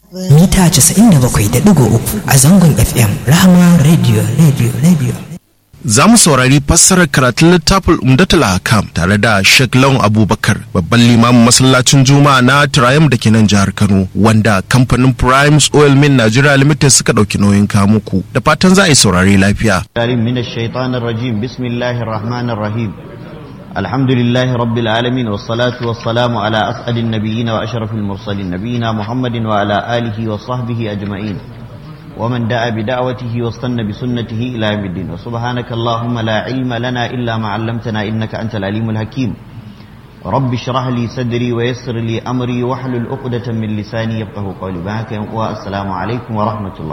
mita 97.3 a zangon fm rahama radio radio radio za mu saurari fassarar karatun littafin umdatul hakam tare da Sheikh Lawan Abubakar babban limamin masallacin Juma'a na Triumph da ke nan jihar Kano wanda kamfanin Primes Oil Mill Nigeria Limited suka dauki nauyin kamuku da fatan za a yi saurari lafiya. من الشيطان الرجيم بسم الله الرحمن الرحيم الحمد لله رب العالمين والصلاة والسلام على أسعد النبيين وأشرف المرسلين نبينا محمد وعلى آله وصحبه أجمعين ومن دعا بدعوته واستنى بسنته إلى يوم الدين وسبحانك اللهم لا علم لنا إلا ما علمتنا إنك أنت العليم الحكيم رب اشرح لي صدري ويسر لي أمري واحلل عقدة من لساني يفقه قولي بهك والسلام عليكم ورحمة الله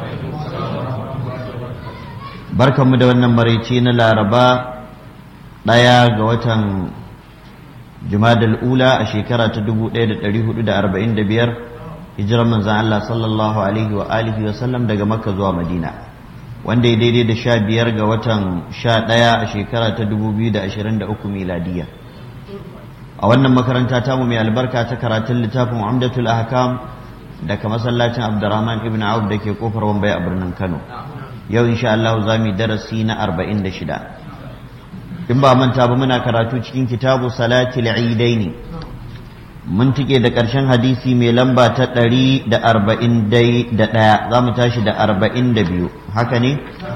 barkan mu da wannan maraice na laraba ɗaya ga watan jumadal ula a shekara ta 1445 hijirar manzan Allah sallallahu alaihi wa alihi wa sallam daga makka zuwa madina wanda ya daidai da sha biyar ga watan sha ɗaya a shekara ta 2023 miladiya a wannan makaranta tamu mai albarka ta karatun littafin umdatul ahkam daga masallacin abdurrahman ibn auf da ke kofar wambai a birnin kano yau insha Allah za mu yi darasi na arba'in da shida in ba manta ba muna karatu cikin kitabu salatil idaini mun tike da ƙarshen hadisi mai lamba ta ɗari da arba'in dai da ɗaya za mu tashi da arba'in da biyu haka ne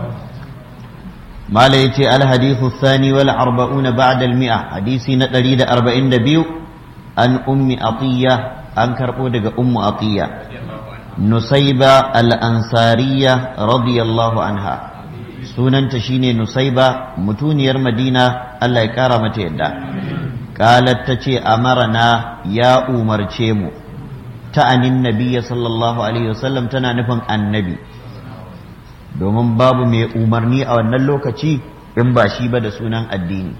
mala ya ce alhadithu sani wal arba'una ba'da mi'a hadisi na ɗari da arba'in da biyu an ummi atiya an karɓo daga ummu atiya nusaiba al'ansariya radiyallahu anha sunanta shine nusaiba mutuniyar madina Allah ya kara mata yadda qalat ta ce amarana ya umarce mu ta'anin nabiyya sallallahu alaihi wasallam tana nufin annabi domin babu mai umarni a wannan lokaci in ba shi ba da sunan addini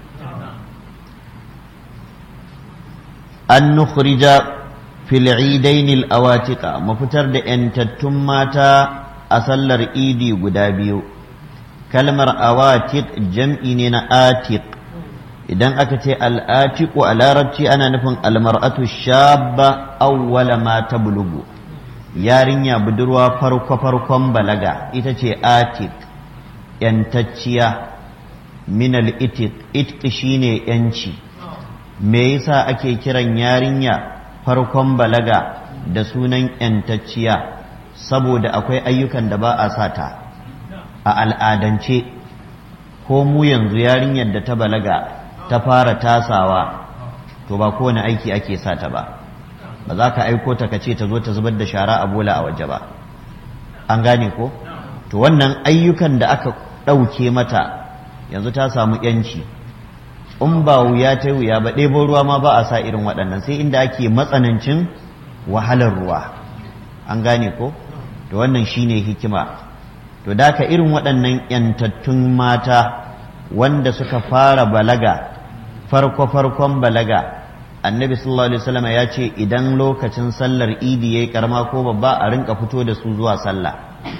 an nukhrija fil idainil awatika mafitar da ‘yantattun mata a sallar idi guda biyu kalmar awatik jam'i ne na atik idan aka ce al'atiku a larabci ana nufin almar'atu shabba awwala ma ta bulugu yarinya budurwa farko-farkon balaga ita ce atik ‘yantacciya minal itik itki shine ‘yanci me yasa ake kiran yarinya farkon balaga da sunan ‘yantacciya saboda akwai ayyukan da ba a sata a al'adance ko mu yanzu yarinyar da ta balaga ta fara tasawa to ba kowane aiki ake sata ba ba za ka aiko ta ka ce ta zo ta zubar da shara a bola a waje ba an gane ko to wannan ayyukan da aka ɗauke mata yanzu ta samu ‘yanci in ba wuya ta wuya ba ɗebo ruwa ma ba a sa irin waɗannan sai inda ake matsanancin wahalar ruwa an gane ko to wannan shine hikima to da ka irin waɗannan ‘yantattun mata wanda suka fara balaga farko-farkon balaga annabi sallallahu alaihi wasallam ya ce idan lokacin sallar idi yayi karama ko babba a rinka fito da su zuwa sallah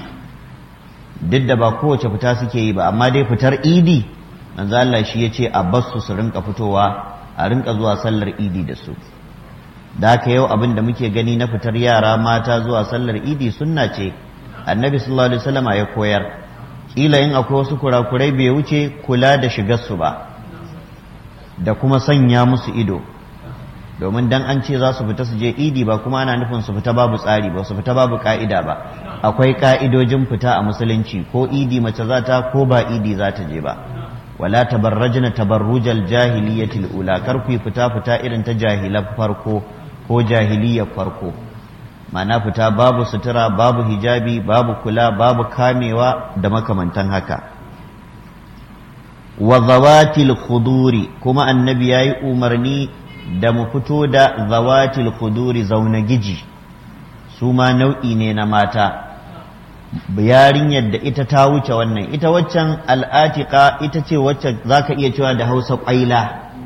duk da ba kowace fita suke yi ba amma dai fitar idi manzo Allah shi ya ce a basu su rinka fitowa a rinka zuwa sallar idi da su da haka yau abin da muke gani na fitar yara mata zuwa sallar idi sunna ce annabi sallallahu alaihi wasallam ya koyar kila in akwai wasu kurakurai bai wuce kula da shigar su ba da kuma sanya musu ido domin dan an ce za su fita su je idi ba kuma ana nufin su fita babu tsari ba su fita babu ka'ida ba akwai ka'idojin fita a musulunci ko idi mace za ta ko ba idi za ta je ba wala tabarrajna tabarrujal jahiliyatil ula kar ku fita fita irin ta jahilan farko ko jahiliyar farko ma'ana fita babu sutura babu hijabi babu kula babu kamewa da makamantan haka wa zawatil khuduri kuma annabi yayi umarni da mu fito da zawatil khuduri zauna giji su ma nau'i ne na mata yarinyar da ita ta wuce wannan ita waccan al'atika ita ce wacce za ka iya cewa da hausa ƙwaila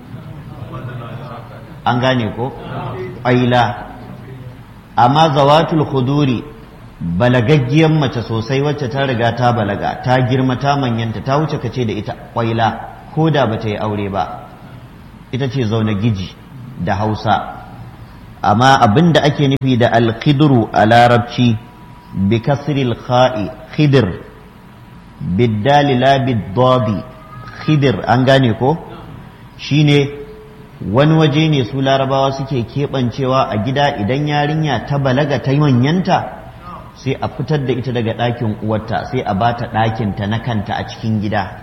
an gane ko ƙwaila amma zawatul khuduri balagaggiyar mace sosai wacce ta riga ta balaga ta girma ta manyanta ta wuce kace da ita ƙwaila ko da ba ta yi aure ba ita ce zaune giji da hausa amma abin da ake nufi da alkhidru a larabci bi kasril kha'i khidir biddali la biddadi khidir an gane ko shine wani waje ne su larabawa suke keɓancewa a gida idan yarinya ta balaga ta manyanta sai a fitar da ita daga ɗakin uwarta sai a bata ɗakinta na kanta a cikin gida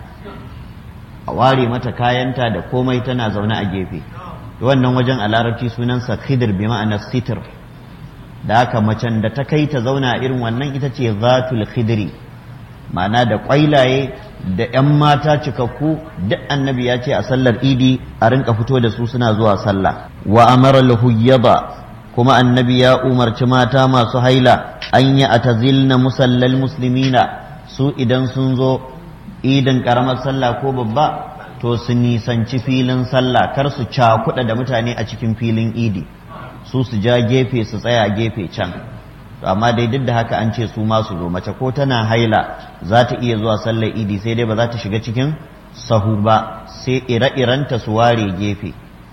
a ware mata kayanta da komai tana zaune a gefe wannan wajen a larabci sunansa khidir bi ma'ana sitir da haka macen da ta kai ta zauna irin wannan ita ce zatul khidri ma'ana da kwailaye da 'yan mata cikakku duk annabi ya ce a sallar idi a rinka fito da su suna zuwa sallah wa amara lahuyyaba kuma annabi ya umarci mata masu haila an yi atazilna musallal muslimina su idan sun zo idin karamar sallah ko babba to su nisanci filin sallah kar su cakuɗa da mutane a cikin filin idi su su ja gefe su tsaya gefe can amma dai duk da haka an ce su ma su zo mace ko tana haila za ta iya zuwa sallar idi sai dai ba za ta shiga cikin sahu ba sai ire-irenta su ware gefe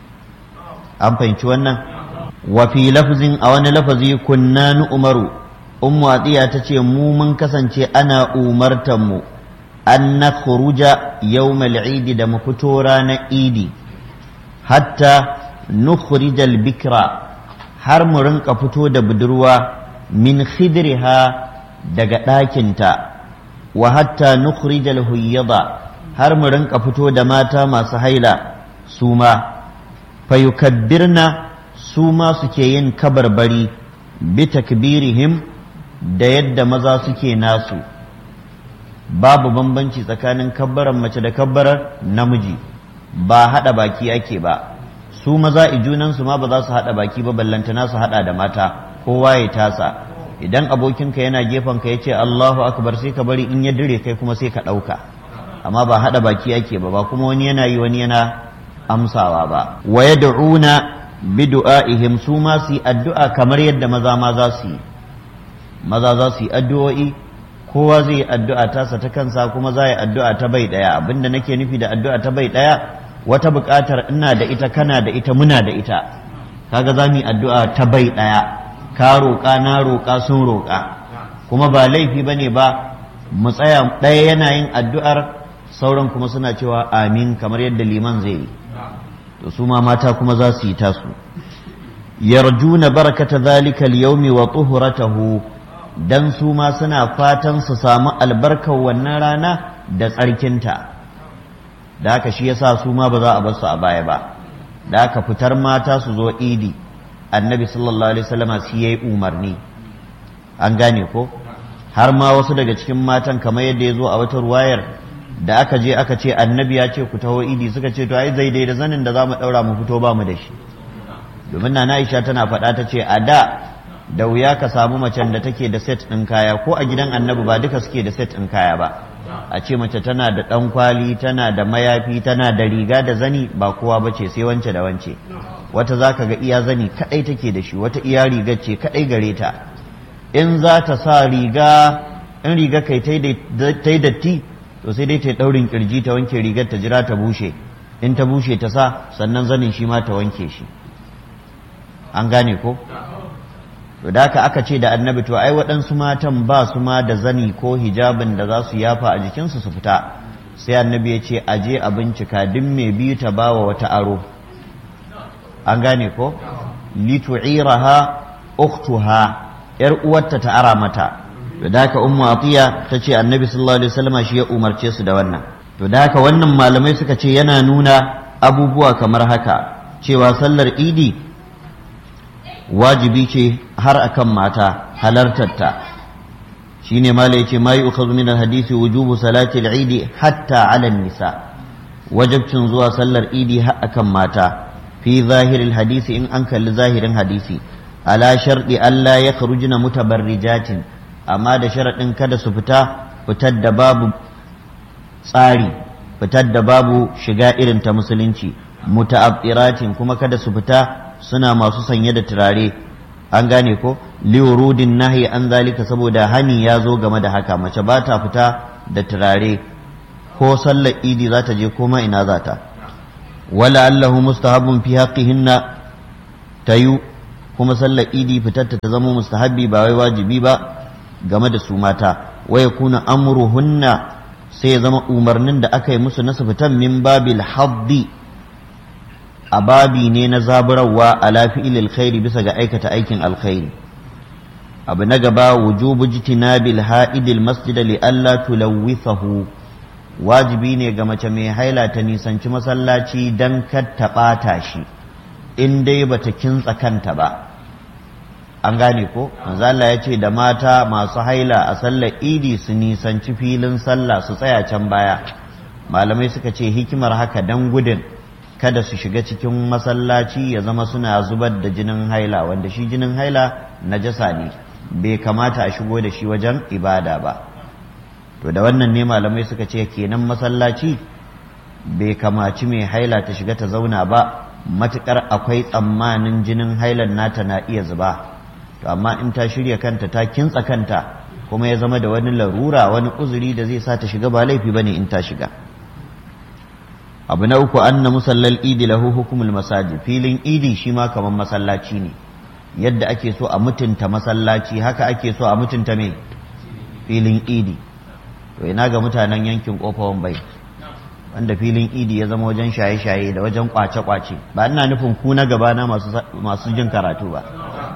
an fahimci wannan wa fi lafzin a wani lafazi kunna nu umaru ummu atiya ta ce mu mun kasance ana umartan mu an na khuruja yawmal idi da mu fito ranar idi hatta nukhrijal bikra har mu rinka fito da budurwa min khidriha daga ɗakinta wa hatta nukhrijal huyyada har mu rinka fito da mata masu haila su ma fayukabbirna su ma suke yin kabarbari bi takbirihim da yadda maza suke nasu babu bambanci tsakanin kabbaran mace da kabbarar namiji ba haɗa baki ake ba su maza ijunansu ma ba za su haɗa baki ba ballantana su haɗa da mata kowa ya tasa idan abokinka yana gefen ka ya ce Allahu akbar sai ka bari in ya dire kai kuma sai ka ɗauka amma ba haɗa baki ake ba ba kuma wani yana yi wani yana amsawa ba wa yad'una bi du'aihim su ma su yi addu'a kamar yadda maza ma za su yi maza za su yi addu'o'i kowa zai yi addu'a tasa ta kansa kuma za yi addu'a ta bai ɗaya abinda nake nufi da addu'a ta bai ɗaya wata buƙatar ina da ita kana da ita muna da ita kaga za mu yi addu'a ta bai ɗaya ka roƙa na roƙa sun roƙa kuma ba laifi ba ne ba mu tsaya ɗaya yana yin addu'ar sauran kuma suna cewa amin kamar yadda liman zai yi to su ma mata kuma za su yi tasu yarjuna barakata zalika al-yawmi wa tuhuratahu dan su ma suna fatan su samu albarkar wannan rana da tsarkinta da haka shi yasa su ma ba za a bar su a baya ba da haka fitar mata su zo idi annabi sallallahu alaihi wasallama shi yayi umarni an gane ko har ma wasu daga cikin matan kamar yadda ya zo a wata ruwayar da aka je aka ce annabi ya ce ku taho idi suka ce to ai zai da zanin da za mu ɗaura mu fito ba mu da shi domin na Aisha tana faɗa ta ce a da da wuya ka samu macen da take da set ɗin kaya ko a gidan annabi ba duka suke da set ɗin kaya ba a ce mace tana da ɗan kwali tana da mayafi tana da riga da zani ba kowa ba ce sai wance da wance wata za ka ga iya zani kaɗai take da shi wata iya rigar ce kaɗai gare ta in za ta sa riga in riga kai ta yi datti to sai dai ta ɗaurin kirji ta wanke rigar ta jira ta bushe in ta bushe ta sa sannan zanin shi ma ta wanke shi an gane ko to da haka aka ce da annabi to ai waɗansu matan ba su ma da zani ko hijabin da za su yafa a jikinsu su fita sai annabi ya ce aje a bincika duk mai biyu ta bawa wata aro an gane ko litu'iraha ukhtuha yar uwarta ta ara mata to da haka ummu atiya ta ce annabi sallallahu alaihi wasallam shi ya umarce su da wannan to da haka wannan malamai suka ce yana nuna abubuwa kamar haka cewa sallar idi wajibi ce har akan mata halartarta shine mala yace ma yu'khadhu min al-hadisi wujubu salati al-eid hatta 'ala nisa wajibcin zuwa sallar idi har akan mata fi zahiril hadisi in an kalli zahirin hadisi ala sharɗi Allah ya kharujna mutabarrijatin amma da sharaɗin kada su fita fitar da babu tsari fitar da babu shiga irin ta musulunci muta'abbiratin kuma kada su fita suna masu sanye da turare an gane ko liwurudin nahi an zalika saboda hani ya zo game da haka mace ba ta fita da turare ko sallar idi za ta je koma ina za ta wala allahu mustahabun fi haqqihinna tayu kuma sallar idi fitarta ta zama mustahabbi ba wai wajibi ba game da su mata wa yakuna amruhunna sai ya zama umarnin da aka yi musu na su fitan min babil haddi a babi ne na zaburarwa ala fi'il alkhairi bisa ga aikata aikin alkhairi abu na gaba wujubu jitinabil ha'idil masjida li alla tulawwithahu wajibi ne ga mace mai haila ta nisanci masallaci dan kar ta ɓata shi in dai bata kintsa kanta ba an gane ko manzo Allah ya ce da mata masu haila a sallar idi su nisanci filin sallah su tsaya can baya malamai suka ce hikimar haka dan gudun kada su shiga cikin masallaci ya zama suna zubar da jinin haila wanda shi jinin haila najasa ne bai kamata a shigo da shi wajen ibada ba to da wannan ne malamai suka ce kenan masallaci bai kamaci mai haila ta shiga ta zauna ba matukar akwai tsammanin jinin hailan nata na iya zuba to amma in ta shirya kanta ta kintsa kanta kuma ya zama da wani larura wani uzuri da zai sa ta shiga ba laifi bane in ta shiga abu na uku anna musallal idi lahu hukumul masajid filin idi shi ma kamar masallaci ne yadda ake so a mutunta masallaci haka ake so a mutunta mai filin idi to ina ga mutanen yankin kofawan bai wanda filin idi ya zama wajen shaye-shaye da wajen kwace-kwace ba ina nufin ku na gabana masu jin karatu ba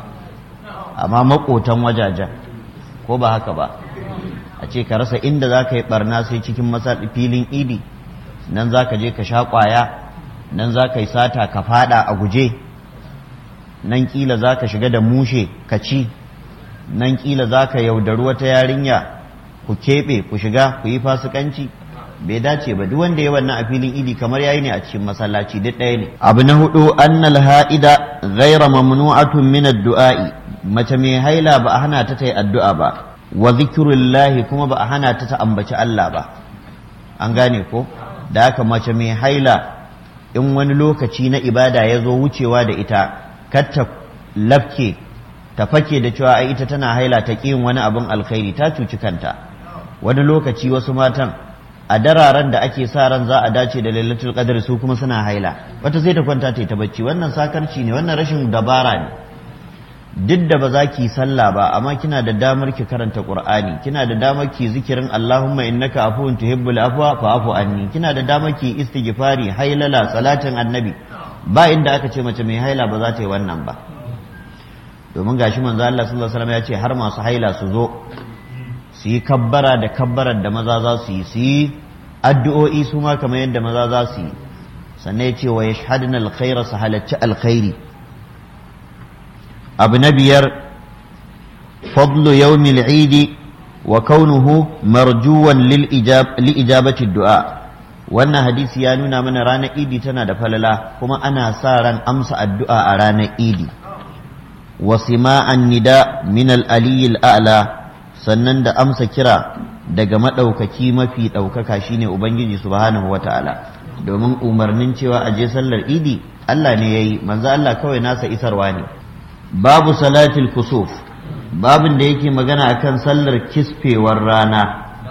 amma makotan wajajen ko ba haka ba a ce ka rasa inda za ka yi barna sai cikin filin idi nan za ka je ka sha kwaya nan za ka yi sata ka fada a guje nan kila za ka shiga da mushe ka ci nan kila za ka yaudari wata yarinya ku keɓe ku shiga ku yi fasikanci bai dace ba duk wanda ya wannan a filin idi kamar yayi ne a cikin masallaci duk ɗaya ne abu na hudu annal ha'ida ghaira mamnu'atun min ad-du'a'i mace mai haila ba a hana ta ta yi addu'a ba wa zikrullahi kuma ba a hana ta ta ambaci Allah ba an gane ko da haka mace mai haila in wani lokaci na ibada ya zo wucewa da ita kar ta lafke ta fake da cewa ai ita tana haila ta ƙi wani abin alkhairi ta cuci kanta wani lokaci wasu matan a dararen da ake sa ran za a dace da lailatul qadr su kuma suna haila wata sai ta kwanta ta yi ta bacci wannan sakarci ne wannan rashin dabara ne duk da ba za ki sallah ba amma kina da damar ki karanta qur'ani kina da damar ki zikirin allahumma innaka afuwun tuhibbul afwa fa'fu anni kina da damar ki istighfari hailala salatin annabi ba inda aka ce mace mai haila ba za ta yi wannan ba domin gashi manzo Allah sallallahu alaihi wasallam ya ce har masu haila su zo su yi kabbara da kabbarar da maza za su yi su yi addu'o'i su ma kamar yadda maza za su yi sannan ya ce wa yashhadna alkhaira su halacci alkhairi abu na biyar fadlu yawmil idi wa kaunuhu marjuwan li ijabati du'a wannan hadisi ya nuna mana ranar idi tana da falala kuma ana sa ran amsa addu'a a ranar idi wa sima'an nida min al-aliyil a'la sannan da amsa kira daga maɗaukaki mafi ɗaukaka shine ubangiji subhanahu wata'ala domin umarnin cewa a je sallar idi Allah ne yayi manzo Allah kawai nasa isarwa ne babu salatil kusuf babin da yake magana akan sallar kisfewar rana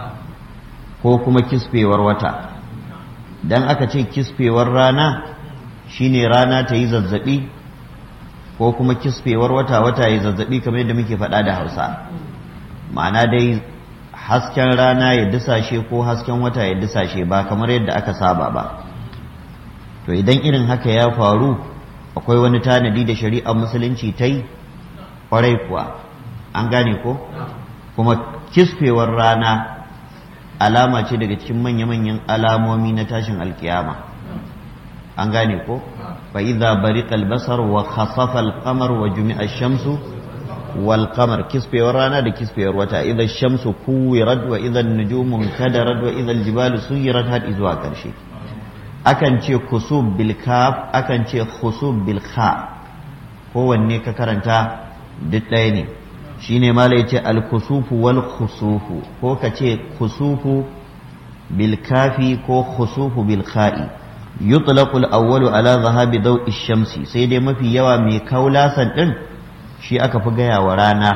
ko kuma kisfewar wata dan aka ce kisfewar rana shine rana ta yi zazzabi ko kuma kisfewar wata wata ya zazzabi kamar yadda muke faɗa da hausa ma'ana dai hasken rana ya disashe ko hasken wata ya disashe ba kamar yadda aka saba ba to idan irin haka ya faru akwai wani tanadi da shari'ar musulunci ta yi kwarai kuwa an gane ko kuma kisfewar rana alama ce daga cikin manya-manyan alamomi na tashin alkiyama an gane ko fa idza bariqa al-basar wa khasafa al-qamar wa jumi'a ash-shamsu wal qamar kisfewar rana da kisfewar wata idza ash-shamsu kuwirat wa idza an-nujumu kadarat wa idza al-jibalu suyirat har zuwa karshe akan ce kusub bil kaf akan ce khusub bil kha kowanne ka karanta duk ɗaya ne shine mala yace al kusufu wal khusufu ko ka ce kusufu bil kafi ko khusufu bil kha'i yutlaqu al awwalu ala zahabi daw'i shamsi sai dai mafi yawa mai kaulasan din shi aka fi gaya wa rana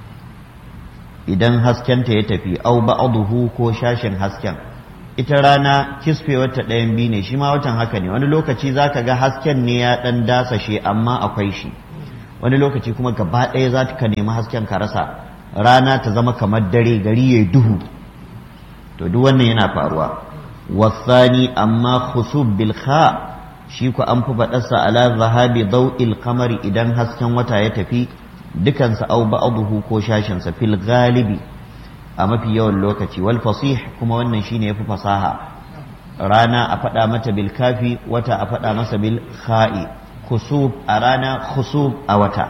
idan haskenta ya tafi au ba'dahu ko shashin hasken ita rana kisfewar ta ɗayan biyu ne shi ma watan haka ne wani lokaci za ka ga hasken ne ya ɗan dasashe amma akwai shi wani lokaci kuma gaba ɗaya za ka nemi hasken ka rasa rana ta zama kamar dare gari ya duhu to duk wannan yana faruwa wasani amma khusub bil kha shi ku an fi faɗarsa ala zahabi daw'il qamari idan hasken wata ya tafi dukansa au ba'dahu ko shashinsa fil galibi a mafi yawan lokaci wal fasih kuma wannan shine yafi fasaha rana a faɗa mata bil kafi wata a faɗa masa bil kha'i khusub a rana khusub a wata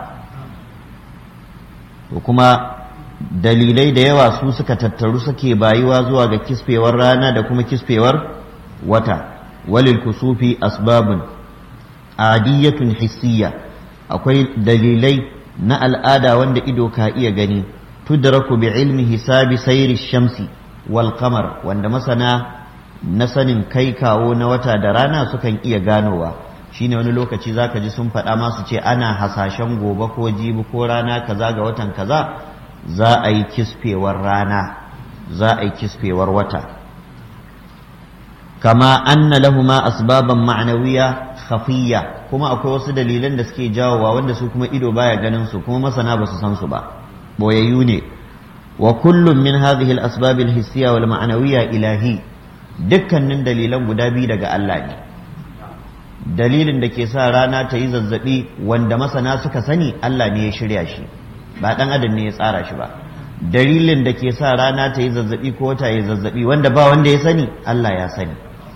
to kuma dalilai da yawa su suka tattaru suke bayuwa zuwa ga kisfewar rana da kuma kisfewar wata walil kusufi asbabun adiyatun hissiya akwai dalilai na al'ada wanda ido ka iya gani tudraku bi ilmi hisabi sayri shamsi wal qamar wanda masana na sanin kai kawo na wata da rana sukan iya ganowa shine wani lokaci zaka ji sun faɗa masu ce ana hasashen gobe ko jibi ko rana kaza ga watan kaza za a yi kisfewar rana za a yi kisfewar wata kama anna lahuma asbaban ma'anawiya khafiyya kuma akwai wasu dalilan da suke jawowa wanda su kuma ido baya ganin su kuma masana ba su san su ba boyayyu ne wa kullum min hadhihi al-asbab al-hissiyya wal ma'nawiyya ilahi dukkanin dalilan guda biyu daga Allah ne dalilin da ke sa rana ta yi zazzabi wanda masana suka sani Allah ne ya shirya shi ba dan adam ne ya tsara shi ba dalilin da ke sa rana ta yi zazzabi ko wata yi zazzabi wanda ba wanda ya sani Allah ya sani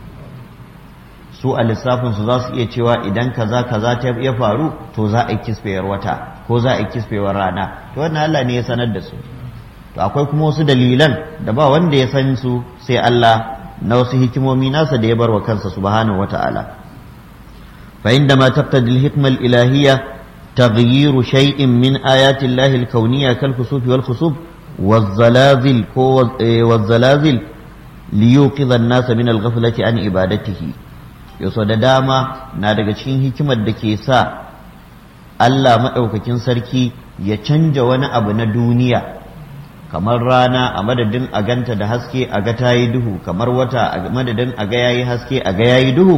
su a lissafin su za su iya cewa idan kaza kaza ta ya faru to za a yi kisfewar wata ko za a yi kisfewar rana to wannan Allah ne ya sanar da su to akwai kuma wasu dalilan da ba wanda ya san su sai Allah na wasu hikimomi nasa da ya bar wa kansa subhanahu wata'ala fa inda ma taqtadi al-hikma al-ilahiyya تغيير شيء من آيات الله الكونية كالكسوف والخسوف والزلازل والزلازل ليوقظ الناس من الغفلة عن عبادته yaso da dama na daga cikin hikimar da ke sa Allah maɗaukakin sarki ya canja wani abu na duniya kamar rana a madadin a ganta da haske a ga ta yi duhu kamar wata a madadin a ga yayi haske a ga yayi duhu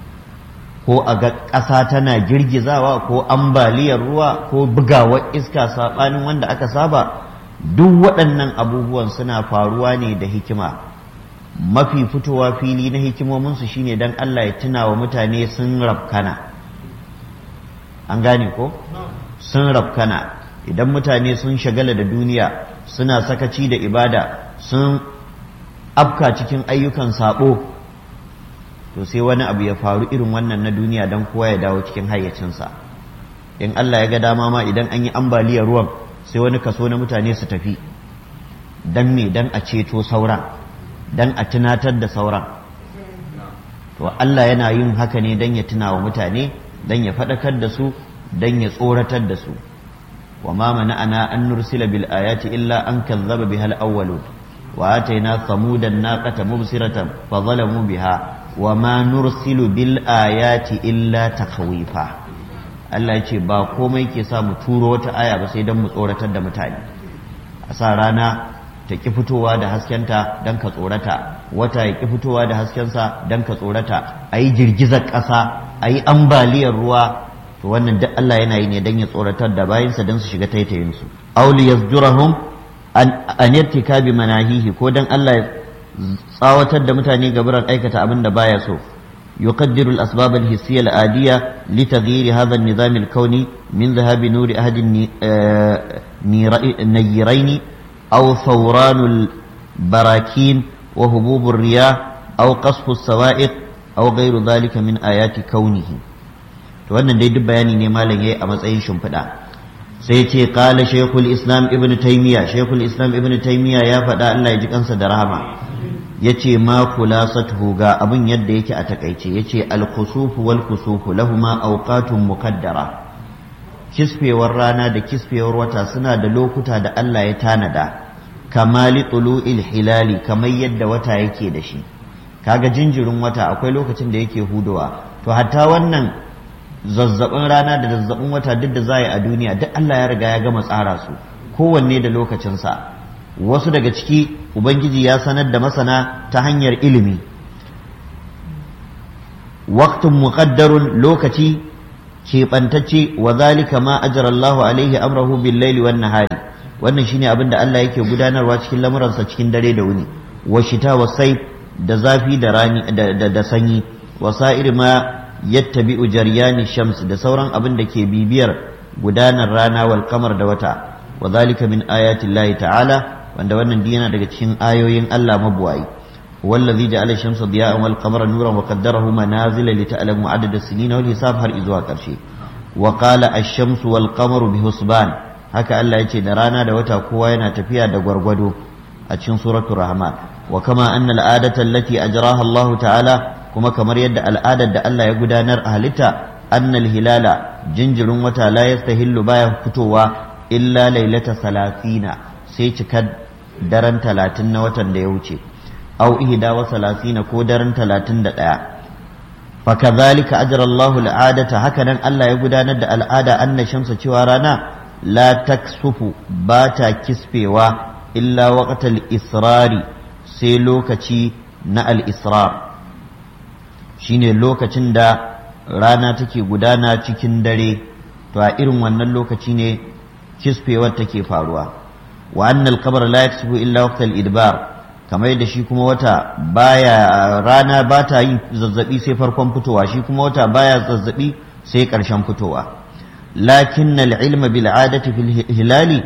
ko a ga ƙasa tana girgizawa ko ambaliyar ruwa ko bugawar iska saɓanin wanda aka saba duk waɗannan abubuwan suna faruwa ne da hikima mafi fitowa fili na hikimominsu shine don Allah ya tuna wa mutane sun rafkana an gane ko sun rafkana idan mutane sun shagala da duniya suna sakaci da ibada sun afka cikin ayyukan saɓo to sai wani abu ya faru irin wannan na duniya don kowa ya dawo cikin hayyacinsa in Allah ya ga dama ma idan an yi ambaliyar ruwan sai wani kaso na mutane su tafi don me don a ceto sauran don a tunatar da sauran to Allah yana yin haka ne don ya tuna wa mutane don ya faɗakar da su don ya tsoratar da su wa ma mana'ana an nursila bil ayati illa an kazzaba bihal awwalun wa ataina samudan naqata mubsiratan fa zalamu biha وما نرسل بالآيات إلا تخويفا Allah ya ce ba komai ke sa mu turo wata aya ba sai don mu tsoratar da mutane a sa rana ta ki fitowa da haskenta don ka tsorata wata ya ki fitowa da haskensa don ka tsorata a yi girgizar ƙasa a yi ambaliyar ruwa to wannan duk Allah yana yi ne don ya tsoratar da bayansa don su shiga taitayinsu auli yasjurahum an yattikabi manahihi ko don Allah ya tsawatar da mutane gaburan aikata abin da baya so يقدر الأسباب الحسية العادية لتغيير هذا النظام الكوني من ذهاب نور أحد النيرين أو ثوران البراكين وهبوب الرياح أو قصف السوائق أو غير ذلك من آيات كونه wannan dai duk bayani ne malam yayi a matsayin shimfiɗa sai ce kala shekul islam ibn taymiya shekul islam ibn taymiya ya faɗa Allah ya ji kansa da rahama yace ma khulasatuhu ga abin yadda yake a takaice yace al-khusufu wal kusufu lahuma awqatun muqaddara kisfewar rana da kisfewar wata suna da lokuta da Allah ya tanada kamali tulu'il hilali kamar yadda wata yake da shi kaga jinjirin wata akwai lokacin da yake hudowa to hatta wannan zazzabin rana da zazzabin wata duk da za a duniya duk Allah ya riga ya gama tsara su kowanne da lokacinsa wasu daga ciki ubangiji ya sanar da masana ta hanyar ilimi waktun muqaddarun lokaci keɓantacce wa zalika ma ajara Allahu alaihi amrahu bil laili wan nahari wannan shine abin da Allah yake gudanarwa cikin lamuransa cikin dare da wuni wa shita wa sayf da zafi da rani da, da, sanyi wa sa'ir ma yattabi'u jaryani shams da sauran abin da ke bibiyar gudanar rana wal kamar da wata wa zalika min ayati Allah ta'ala wanda wannan yana daga cikin ayoyin Allah mabuwayi wallazi ja'ala shamsa diya'an wal qamara nuran wa qaddarahu manazila li ta'lamu adada as-sinina wal hisab har izuwa karshe wa qala ash-shamsu wal qamaru bi husban haka Allah yace da rana da wata kowa yana tafiya da gwargwado a cikin suratul rahman wa kama anna al-adata allati ajraha Allah ta'ala kuma kamar yadda al'adar da Allah ya gudanar a halitta annal hilala jinjirin wata la yastahillu baya fitowa illa lailata salatina sai cikar daren talatin na watan da ya wuce au ihda wa salasina ko daren talatin da ɗaya fakazalika ajra Allahu al'adata haka nan Allah ya gudanar da al'ada anna shamsa cewa rana la taksufu ba ta kisfewa illa waqtal israri sai lokaci na al-israr shine lokacin da rana take gudana cikin dare to a irin wannan lokaci ne kisfewar take faruwa wa annal qamara la yaksufu illa waqtal idbar kamar yadda shi kuma wata baya rana ba ta yin zazzabi sai farkon fitowa shi kuma wata baya zazzabi sai ƙarshen fitowa lakin ilma bil adati fil hilali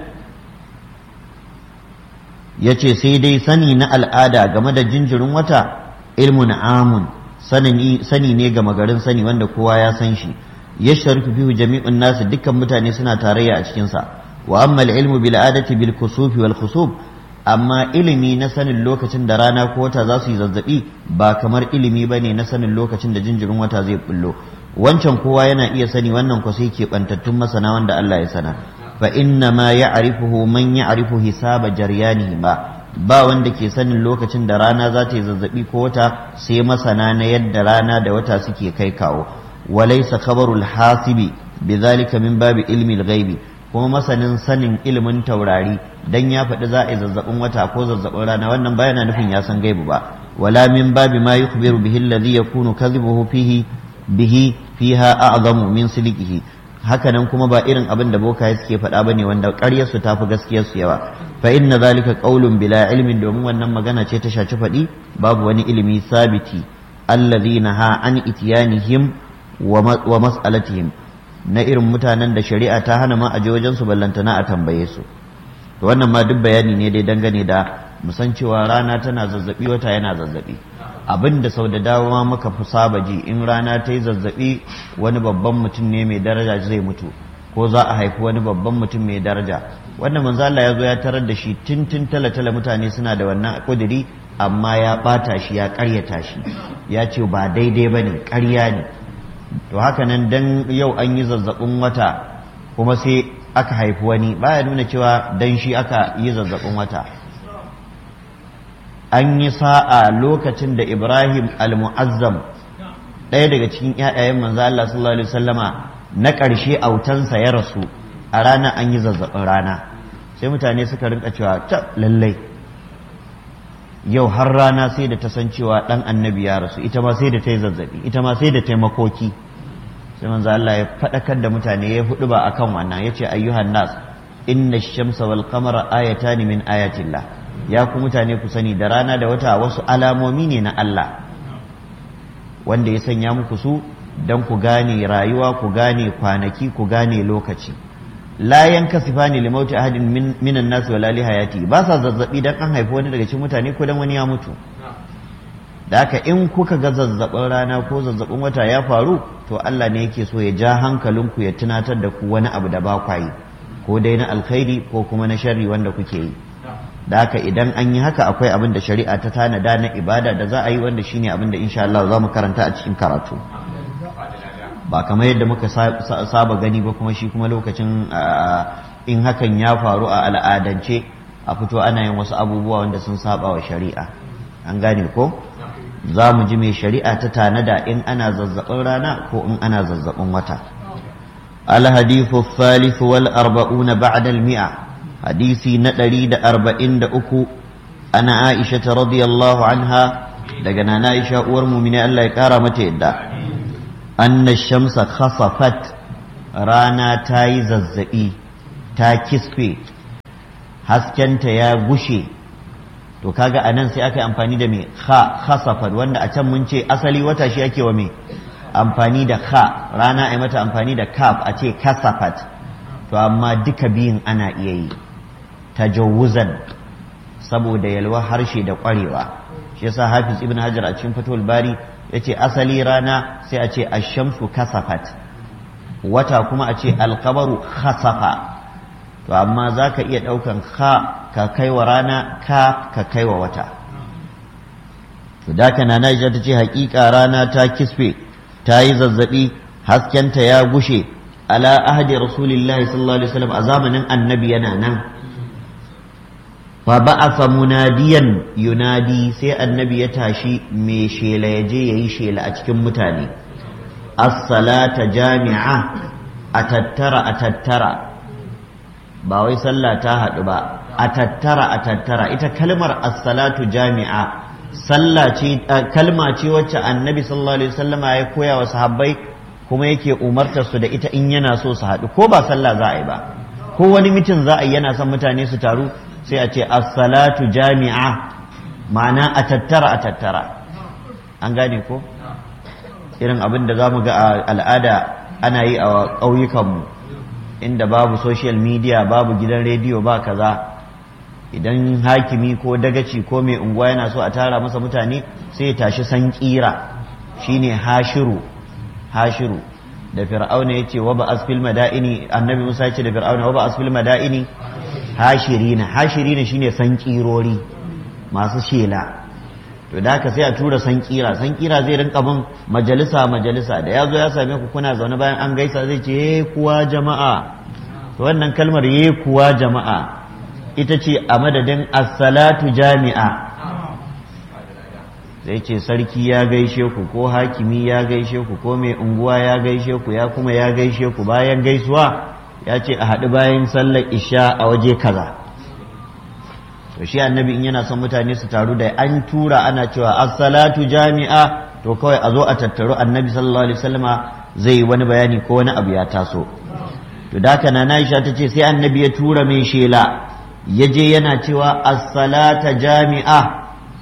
yace sai dai sani na al'ada game da jinjirin wata ilmun amun sani ne ga magarin sani wanda kowa ya san shi yasharifu fihi jami'un nasu dukkan mutane suna tarayya a cikin sa wa amma al-ilmu bil adati bil kusufi wal khusub amma ilimi na sanin lokacin da rana ko wata za su yi zazzabi ba kamar ilimi ba ne na sanin lokacin da jinjirin wata zai bullo wancan kowa yana iya sani wannan ko sai keɓantattun masana wanda Allah ya sana fa inna ma ya'rifuhu man ya'rifu hisaba jaryanihi ba ba wanda ke sanin lokacin da rana za ta yi zazzabi ko wata sai masana na yadda rana da wata suke kai kawo walaysa khabarul hasibi bidhalika min babi ilmi al-ghaibi kuma masanin sanin ilimin taurari dan ya faɗi za a yi zazzabin wata ko zazzabin rana wannan ba yana nufin ya san gaibu ba wala min babi ma yukhbiru bihi alladhi yakunu kadhibuhu fihi bihi fiha a'zamu min sidiqihi hakanan kuma ba irin abin da bokaye suke faɗa bane wanda ƙaryar su tafi gaskiyar su yawa fa inna zalika qaulun bila ilmin domin wannan magana ce ta shaci faɗi babu wani ilimi sabiti alladhina ha an itiyanihim wa mas'alatihim na irin mutanen da shari'a ta hana ma a je wajen su ballantana a tambaye su to wannan ma duk bayani ne dai dangane da musan cewa rana tana zazzabi wata yana zazzabi abin da sau da dama muka fi saba ji in rana ta yi zazzabi wani babban mutum ne mai daraja zai mutu ko za a haifi wani babban mutum mai daraja wannan manzo Allah ya zo ya tarar da shi tintin tala-tala mutane suna da wannan kudiri amma ya bata shi ya karyata shi ya ce ba daidai bane ƙarya ne to haka nan dan yau an yi zazzabin wata kuma sai aka haifi wani baya nuna cewa dan shi aka yi zazzabin wata an yi sa'a lokacin da ibrahim al-mu'azzam ɗaya daga cikin ƴaƴayen manzo Allah sallallahu alaihi wasallama na ƙarshe autansa ya rasu a rana an yi zazzabin rana sai mutane suka rinka cewa ta lallai yau har rana sai da ta san cewa ɗan annabi ya rasu ita ma sai da ta yi zazzabi ita ma sai da ta yi makoki sai manzo Allah ya faɗakar da mutane ya hudu ba akan wannan yace ayyuhan nas inna shamsa wal qamara ayatan min ayatillah ya ku mutane ku sani da rana da wata wasu alamomi ne na Allah wanda ya sanya muku su dan ku gane rayuwa ku gane kwanaki ku gane lokaci la yankasifani li mauti ahadin min minan nas wala li hayati ba sa zazzabi dan an haifi wani daga cikin mutane ko dan wani ya mutu da haka in kuka ga zazzabin rana ko zazzabin wata ya faru to Allah ne yake so ya ja hankalinku ya tunatar da ku wani abu da ba kwa yi ko dai na alkhairi ko kuma na sharri wanda kuke yi da haka idan an yi haka akwai abin da shari'a ta tanada na ibada da za a yi wanda shine abin da insha Allah za mu karanta a cikin karatu ba kamar yadda muka saba gani ba kuma shi kuma lokacin in hakan ya faru a al'adance a fito ana yin wasu abubuwa wanda sun saba wa shari'a an gane ko za mu ji mai shari'a ta tanada in ana zazzabin rana ko in ana zazzabin wata alhadithu thalith wal arba'una ba'da al mi'a hadisi na ɗari da arba'in da uku ana aisha ta radiyallahu anha daga nana aisha uwar mumini Allah ya kara mata yadda anna shamsa khasafat rana ta yi zazzaɓi ta kisfe haskenta ya gushe to kaga a nan sai aka yi amfani da mai kha khasafat wanda a can mun ce asali wata shi ake wa mai amfani da kha rana a mata amfani da kaf a ce kasafat to amma duka biyun ana iya yi tajawuzan saboda yalwa harshe da ƙwarewa shi yasa hafiz ibn hajar a cikin fatul bari ya ce asali rana sai a ce ashamsu kasafat wata kuma a ce alkabaru khasafa to amma za ka iya ɗaukan ka ka kai wa rana ka ka kai wa wata to da ka nana ta ce haƙiƙa rana ta kisfe ta yi zazzaɓi haskenta ya gushe ala ahadi rasulillahi sallallahu alaihi wasallam a zamanin annabi yana nan fa ba'atha munadiyan yunadi sai annabi ya tashi mai shela ya je yayi shela a cikin mutane as-salata jami'a a tattara a tattara ba wai sallah ta haɗu ba a tattara a tattara ita kalmar as-salatu jami'a sallah ce kalma ce wacce annabi sallallahu alaihi wasallama ya koya wa sahabbai kuma yake umartar su da ita in yana so su haɗu ko ba sallah za a yi ba ko wani mitin za a yi yana son mutane su taru sai a ce as-salatu jami'a ma'ana a tattara a tattara an gane ko irin abin da za mu ga a al'ada ana yi a ƙauyukanmu inda babu social media babu gidan rediyo ba kaza idan hakimi ko dagaci ko mai unguwa yana so a tara masa mutane sai ya tashi san kira shine hashiru hashiru da fir'auna ya ce wa ba asfil madaini annabi musa ya ce da fir'auna wa ba asfil madaini hashirina hashirina shine san kirori masu shela to da haka sai a tura san kira san kira zai rinka bin majalisa majalisa da ya zo ya same ku kuna zaune bayan an gaisa zai ce ye kuwa jama'a to wannan kalmar ye kuwa jama'a ita ce a madadin as-salatu jami'a zai ce sarki ya gaishe ku ko hakimi ya gaishe ku ko mai unguwa ya gaishe ku ya kuma ya gaishe ku bayan gaisuwa ya ce a haɗu bayan sallar isha a waje kaza to shi annabi in yana son mutane su taru da an tura ana cewa as-salatu jami'a to kawai a zo a tattaru annabi sallallahu alaihi wasallama zai wani bayani ko wani abu ya taso to da haka nana Aisha tace sai annabi ya tura mai shela yaje yana cewa as-salata jami'a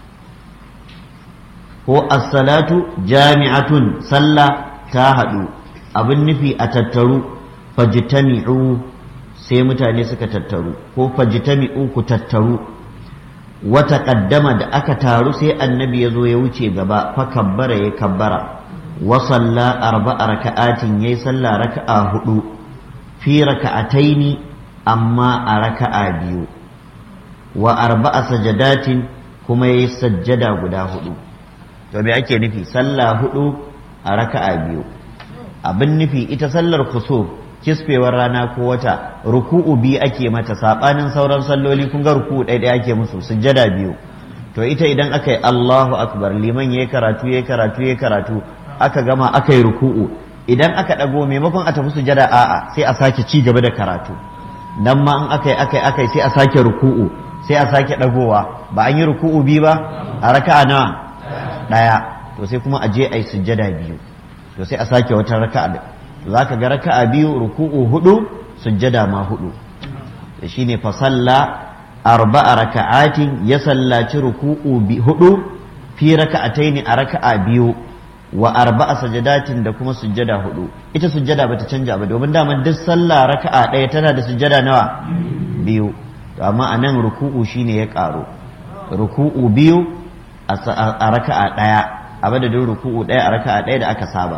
ko as-salatu jami'atun sallah ta hadu abin nufi a tattaru fajtami'u sai mutane suka tattaru ko fajtami'u ku tattaru wata kaddama da aka taru sai annabi ya zo ya wuce gaba fa kabbara ya kabbara wa salla arba'a raka'atin yayi salla raka'a hudu fi raka'ataini amma a raka'a biyu wa arba'a sajadatin kuma yayi sajjada guda hudu to me ake nufi sallah hudu a raka'a biyu abin nufi ita sallar kusuf kisfewar rana ko wata ruku'u biyu ake mata sabanin sauran salloli kun ga ruku'u ɗaya ɗaya ake musu sujjada biyu to ita idan aka yi Allahu akbar liman yayi karatu yayi karatu yayi karatu aka gama aka yi ruku'u idan aka ɗago maimakon a tafi sujjada a'a sai a sake ci gaba da karatu nan ma in aka yi aka yi aka yi sai a sake ruku'u sai a sake ɗagowa ba an yi ruku'u biyu ba a raka'a nawa ɗaya to sai kuma a je a yi sujjada biyu to sai a sake wata raka'a za ka ga raka'a biyu ruku'u hudu sujjada ma hudu da shine fa salla arba'a raka'atin ya sallaci ruku'u hudu fi raka'ataini a raka'a biyu wa arba'a sajadatin da kuma sujjada hudu ita sujjada bata canja ba domin daman duk sallah raka'a ɗaya tana da sujjada nawa biyu to amma a nan ruku'u shine ya ƙaru ruku'u biyu a raka'a ɗaya a madadin ruku'u ɗaya a raka'a ɗaya da aka saba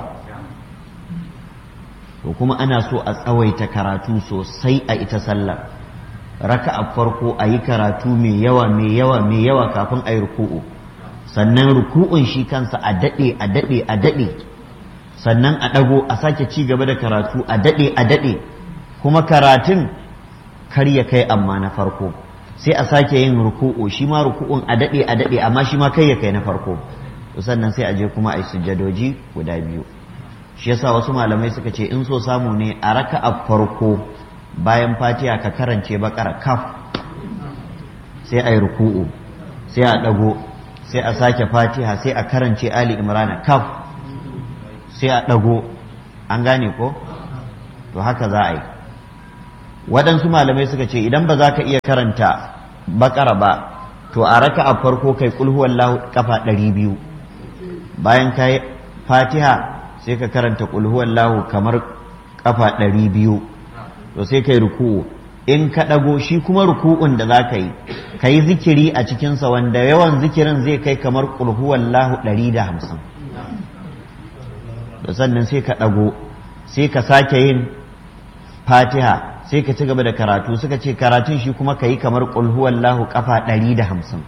to kuma ana so a tsawaita karatu sosai a ita sallar raka'a farko a yi karatu mai yawa mai yawa mai yawa kafin a yi ruku'u sannan ruku'un shi kansa a daɗe a daɗe a daɗe sannan a ɗago a sake ci gaba da karatu a daɗe a daɗe kuma karatun kar ya kai amma na farko sai a sake yin ruku'u shi ma ruku'un a daɗe a daɗe amma shi ma kai ya kai na farko sannan sai a je kuma a yi sujjadoji guda biyu shi yasa wasu malamai suka ce in so samu ne a raka'a farko bayan fatiha ka karance bakara kaf sai a yi ruku'u sai a ɗago sai a sake fatiha sai a karance ali imrana kaf sai a ɗago an gane ko to haka za a yi waɗansu malamai suka ce idan ba za ka iya karanta bakara ba to a raka a farko kai kulhuwallahu kafa ɗari biyu bayan ka yi fatiha sai ka karanta kulhuwallahu kamar kafa ɗari biyu to sai kai ruku'u in ka ɗago shi kuma ruku'un da za ka yi ka yi zikiri a cikinsa wanda yawan zikirin zai kai kamar kulhuwallahu ɗari da hamsin da sannan sai ka ɗago sai ka sake yin fatiha sai ka ci gaba da karatu suka ce karatun shi kuma ka yi kamar kulhuwallahu kafa ɗari da hamsin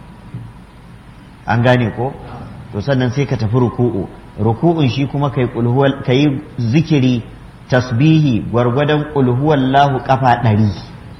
an gane ko to sannan sai ka tafi ruku'u ruku'un shi kuma ka yi zikiri tasbihi gwargwadon kulhuwallahu kafa ɗari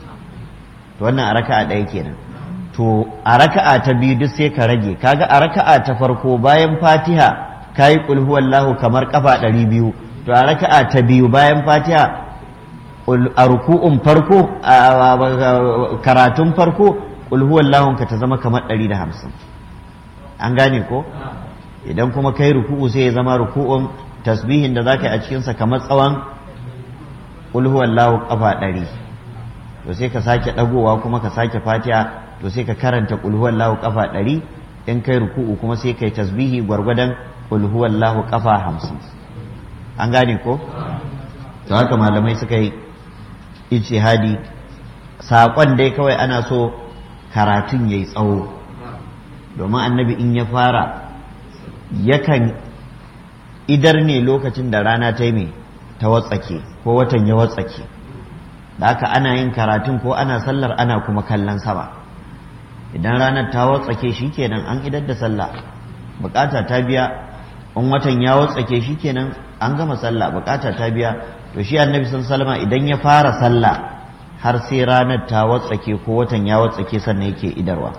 to wannan a raka'a ɗaya kenan to a raka'a ta biyu duk sai ka rage kaga a raka'a ta farko bayan fatiha ka yi kulhuwallahu kamar kafa ɗari biyu to a raka'a ta biyu bayan fatiha a ruku'un farko a karatun farko kulhuwallahun ka ta zama kamar ɗari da hamsin an gane ko idan kuma kai ruku'u sai ya zama ruku'un tasbihin da za ka yi a cikinsa kamar tsawon kulhuwallahu kafa ɗari to sai ka sake ɗagowa kuma ka sake fatiha to sai ka karanta kulhuwallahu kafa ɗari in kai ruku'u kuma sai kai tasbihi gwargwadon kulhuwallahu kafa hamsin an gane ko to haka malamai suka yi ijtihadi saƙon dai kawai ana so karatun ya yi tsawo domin annabi in ya fara yakan idar ne lokacin da rana ta yi ta watsake ko watan ya watsake da haka ana yin karatun ko ana sallar ana kuma kallon sama idan ranar ta watsake shi kenan an idar da sallah bukata ta biya in watan ya watsake shi kenan an gama sallah bukata ta biya to shi annabi salama idan ya fara sallah har sai ranar ta watsake ko watan ya watsake sannan yake idarwa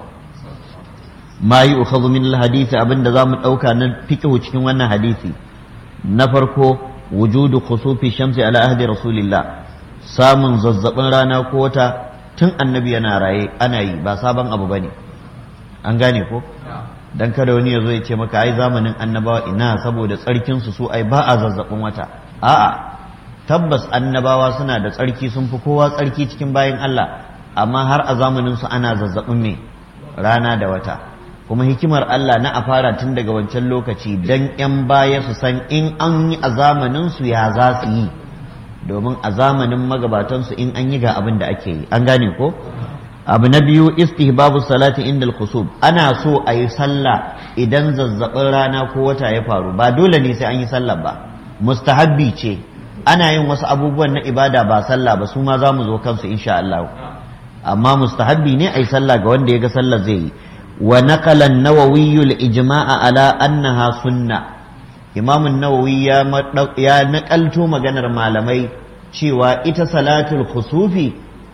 ma yi ukhadhu min alhadisi abinda zamu dauka na fiqhu cikin wannan hadisi na farko wujudu khusufi shamsi ala ahdi rasulillah samun zazzabin rana ko wata tun annabi yana raye ana yi ba sabon abu bane an gane ko dan kada wani ya zo ya ce maka ai zamanin annabawa ina saboda tsarkin su su ai ba a zazzabin wata a'a tabbas annabawa suna da tsarki sun fi kowa tsarki cikin bayan Allah amma har a zamanin su ana zazzabin me rana da wata kuma hikimar Allah na a fara tun daga wancan lokaci dan yan baya su san in an yi a zamanin su ya za su yi domin a zamanin magabatan su in an yi ga abin da ake yi an gane ko abu na biyu istihbabu salati inda al-khusub ana so a yi sallah idan zazzabin rana ko wata ya faru ba dole ne sai an yi sallah ba mustahabbi ce ana yin wasu abubuwan na ibada ba sallah ba su ma za mu zo kansu insha Allah amma mustahabbi ne a yi sallah ga wanda ya ga sallah zai yi wa naqala an-nawawi al-ijma'a ala annaha sunna imam an-nawawi ya ya nakalto maganar malamai cewa ita salatul khusufi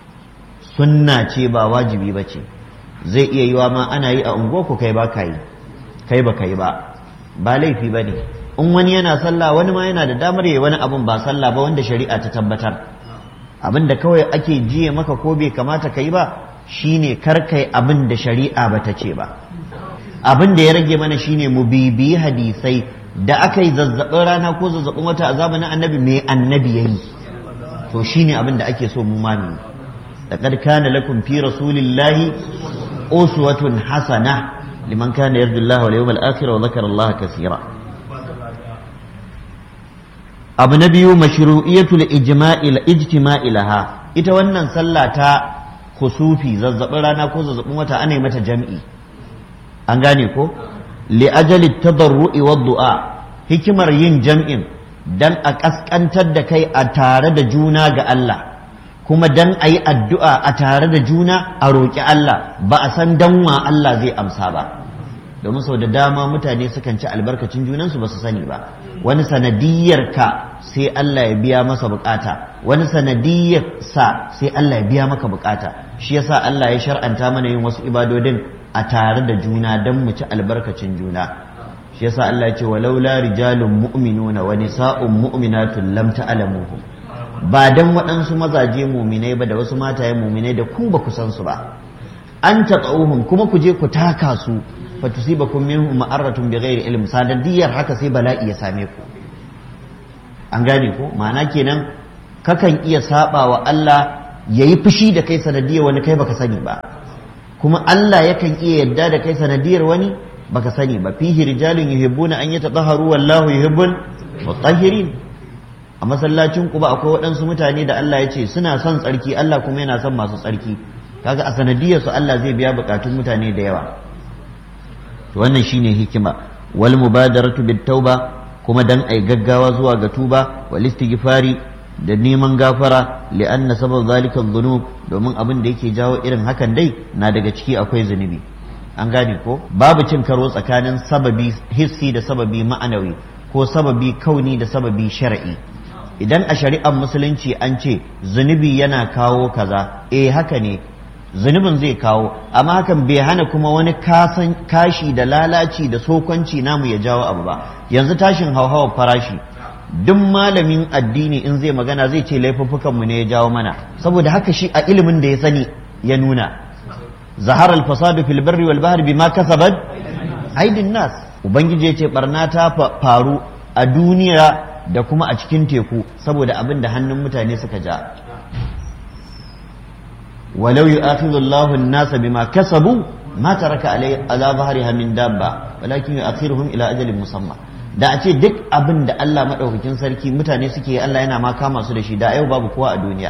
sunna ce ba wajibi ba ce zai iya yiwa ma ana yi a unguwarku kai ba ka yi kai ba ka yi ba ba laifi ba ne in wani yana sallah wani ma yana da damar yi wani abun ba sallah ba wanda shari'a ta tabbatar abin da kawai ake jiye maka ko bai kamata ka yi ba shine kar kai abin da shari'a ba ta ce ba abin da ya rage mana shine mu bibiyi hadisai da aka yi zazzabin rana ko zazzabin wata a zamanin annabi me annabi ya yi to shine abin da ake so mu mami لقد كان لكم في رسول الله أسوة حسنة لمن كان يرجو الله واليوم الآخر وذكر الله كثيرا abu na biyu mashru'iyatul ijma'i ijtima'i laha ita wannan sallah ta kusufi zazzabin rana ko zazzabin wata ana yi mata jam'i an gane ko li ajali tadarru'i wa du'a hikimar yin jam'in dan a kaskantar da kai a tare da juna ga Allah kuma dan a yi addu'a a tare da juna a roƙi Allah ba a san danwa Allah zai amsa ba domin sau da dama mutane sukan ci albarkacin junansu ba su sani ba wani sanadiyar ka sai Allah ya biya masa bukata wani sanadiyar sa sai Allah ya biya maka bukata shi yasa Allah ya shar'anta mana yin wasu ibadodin a tare da juna don mu ci albarkacin juna shi yasa Allah ya ce walaula rijalun mu'minuna wa nisa'un mu'minatun lam ta'lamuhum ba dan waɗansu mazaje muminai ba da wasu mataye muminai da ku ba ku san su ba an taɓa'uhum kuma ku je ku taka su fa tusibakum minhum ma'aratun bighairi ilm sanadiyar haka sai bala'i ya same ku an gane ko ma'ana kenan kakan iya saba wa Allah yayi fushi da kai sanadiyar wani kai baka sani ba kuma Allah yakan iya yadda da kai sanadiyar wani baka sani ba fihi rijalun yuhibbuna an yatatahharu wallahu yuhibbul mutahhirin a masallacin ku ba akwai waɗansu mutane da Allah ya ce suna son tsarki Allah kuma yana son masu tsarki kaga a sanadiyar su Allah zai biya bukatun mutane da yawa to wannan shine hikima wal mubadaratu bit tauba kuma dan ai gaggawa zuwa ga tuba wal istighfari da neman gafara li'anna sabab zalika dhunub domin abin da yake jawo irin hakan dai na daga ciki akwai zunubi an gane ko babu cin karo tsakanin sababi hissi da sababi ma'anawi ko sababi kauni da sababi shar'i idan a shari'ar musulunci an ce zunubi yana kawo kaza eh haka ne zunubin zai kawo amma hakan bai hana kuma wani kasan kashi da lalaci da sokanci namu ya jawo abu ba yanzu tashin hauhawar farashi duk malamin addini in zai magana zai ce laifuffukanmu ne ya jawo mana saboda haka shi a ilimin da ya sani ya nuna zahar al-fasadu fil barri wal bahri bima kasabat aidin nas ubangiji ya ce barna ta faru a duniya da kuma a cikin teku saboda abin da hannun mutane suka ja walau yu'akhidhu Allahu an-nasa bima kasabu ma taraka ala dhahriha min dabba walakin yu'akhiruhum ila ajalin musamma da a ce duk abin da Allah maɗaukakin sarki mutane suke Allah yana ma kama su da shi da yau babu kowa a duniya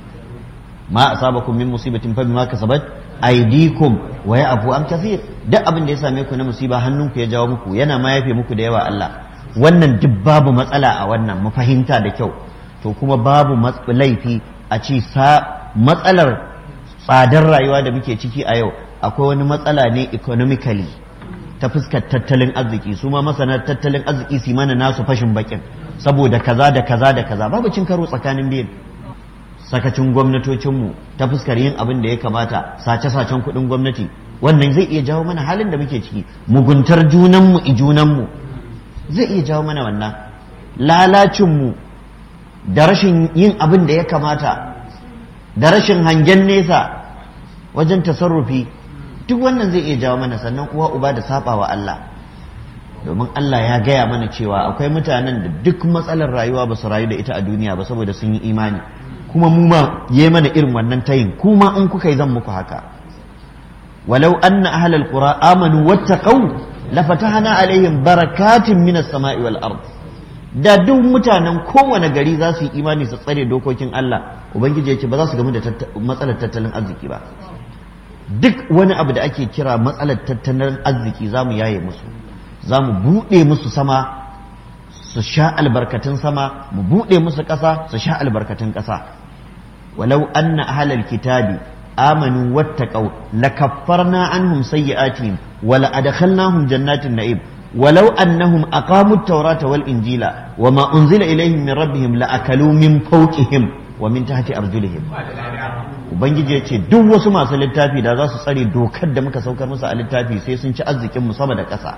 ma asabakum min musibatin fa bima kasabat aydikum wa ya'fu an kathir duk abin da ya same ku na musiba hannunku ya jawo muku yana ma yafe muku da yawa Allah wannan duk babu matsala a wannan mu fahimta da kyau to kuma babu laifi a ce sa matsalar tsadar rayuwa da muke ciki a yau akwai wani matsala ne economically ta fuskar tattalin arziki su ma masana tattalin arziki su mana nasu fashin bakin saboda kaza da kaza da kaza babu cin karo tsakanin biyu sakacin gwamnatocinmu ta fuskar yin abin da ya kamata sace-sacen kuɗin gwamnati wannan zai iya jawo mana halin da muke ciki muguntar junanmu i junanmu zai iya jawo mana wannan lalacinmu da rashin yin abin da ya kamata da rashin hangen nesa wajen tasarrufi duk wannan zai iya jawo mana sannan uwa uba da saba wa Allah domin Allah ya gaya mana cewa akwai mutanen da duk matsalar rayuwa ba su rayu da ita a duniya ba saboda sun yi imani kuma mu ma yi mana irin wannan tayin kuma in kuka yi zan muku haka walau anna ahlal qura amanu wattaqau lafatahna alaihim barakatin minas sama'i wal ard da duk mutanen kowane gari za su yi imani su tsare dokokin Allah ubangiji ya ce ba za su gamu da matsalar tattalin arziki ba duk wani abu da ake kira matsalar tattalin arziki za mu yaye musu za mu buɗe musu sama su sha albarkatun sama mu buɗe musu ƙasa su sha albarkatun ƙasa walau anna ahlal kitabi amanu wattaqau lakaffarna anhum sayyi'atihim wa la adkhalnahum jannatin na'im ولو أنهم أقاموا التوراة والإنجيل وما أنزل إليهم من ربهم لأكلوا من فوقهم ومن تحت أرجلهم ubangiji ya ce duk wasu masu littafi da za su tsare dokar da muka saukar musu a littafi sai sun ci arzikin mu sama da ƙasa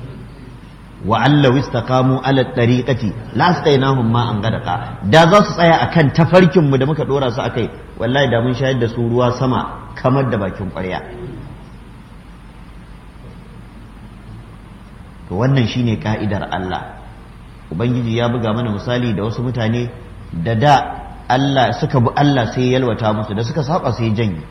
wa allahu istaqamu ala tariqati la astainahum ma an gadaka da za su tsaya akan tafarkin mu da muka dora su akai wallahi da mun shayar da su ruwa sama kamar da bakin ƙwarya to wannan shine ka'idar Allah ubangiji ya buga mana misali da wasu mutane da da Allah suka bi Allah sai yalwata musu da suka saba sai janye